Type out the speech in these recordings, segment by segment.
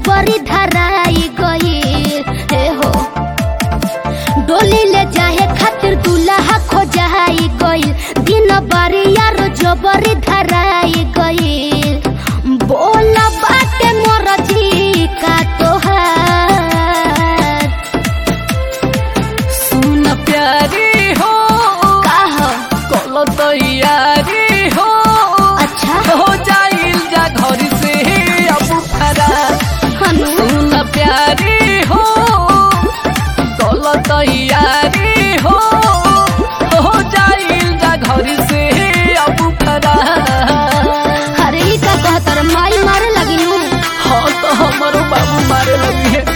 जबरी धराई गई हे हो डोली ले जाए खातिर दूल्हा खोजाई गई दिन बारी यार जबरी धराई गई बोल बाटे मोर जी का तोहार सुन प्यारी हो का हो कल तैयारी हो अच्छा हो जाइल जा घर से अब फरा हनु सुन प्यारी हो कल तैयारी हो हो जाइल जा घर से अब फरा अरे ई का कहतर माई मारे लगी नु हाँ तो हमारो बाबू मारे लगी है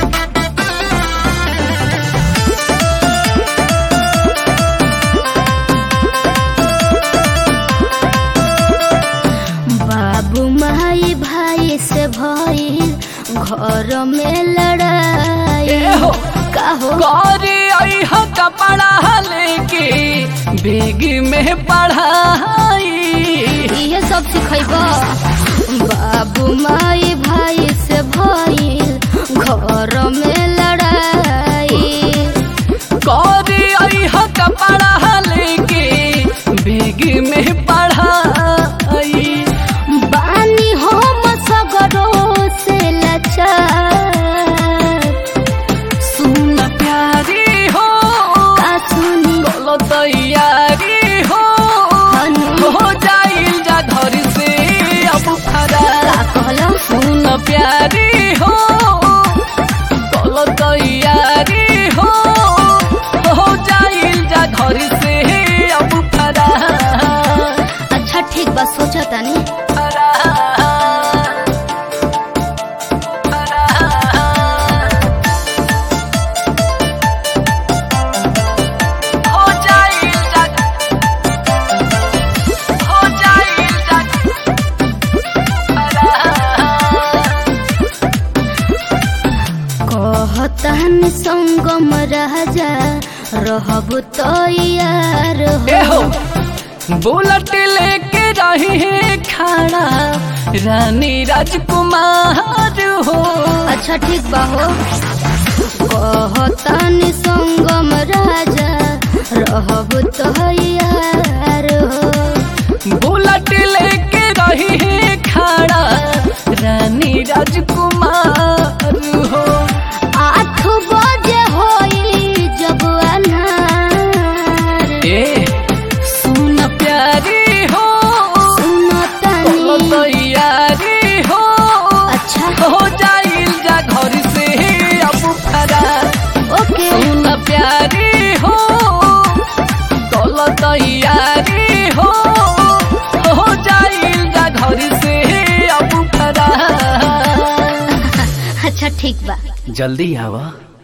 बाबू माई भाई से भइल घर में लड़ाई ए हो का हो गौरी आई हो कपड़ा लेके बेग में पढ़ाई इहे सब सिखैब बाबू माई भाई से भइल घर में लड़ाई गौरी आई हो कपड़ा लेके बेग में पढ़ाई बानी हम सगरो से लाचार सुन प्यारी हो का सुनी बोलो तैयारी हो हनु हो जाइल जा घर से अब फरा का कहला सुन प्यारी हो बोलो तैयारी हो हो जाइल जा घर से अब फरा अच्छा ठीक बा सोचा तानी फरा फरा हो जाइल जा हो जाइल जा फरा कहतन संगम राजा रहब तैयार ए हो हो बुलेट लेके रही है खाना रानी राजकुमार हो अच्छा ठीक बा हो कहतन संगम राजा रहब तैयार हो बुलेट लेके रही है खाना रानी राजकुमार हो आठ बजे होई जब अन्हार ए सुन प्यारी हो सुनो बोलो तनी तैयारी हो अच्छा हो जाइल जा घर से अब फरा ओके सुन प्यारी हो कल तैयारी हो हो जाइल जा घर से अब फरा अच्छा ठीक बा जल्दी आवा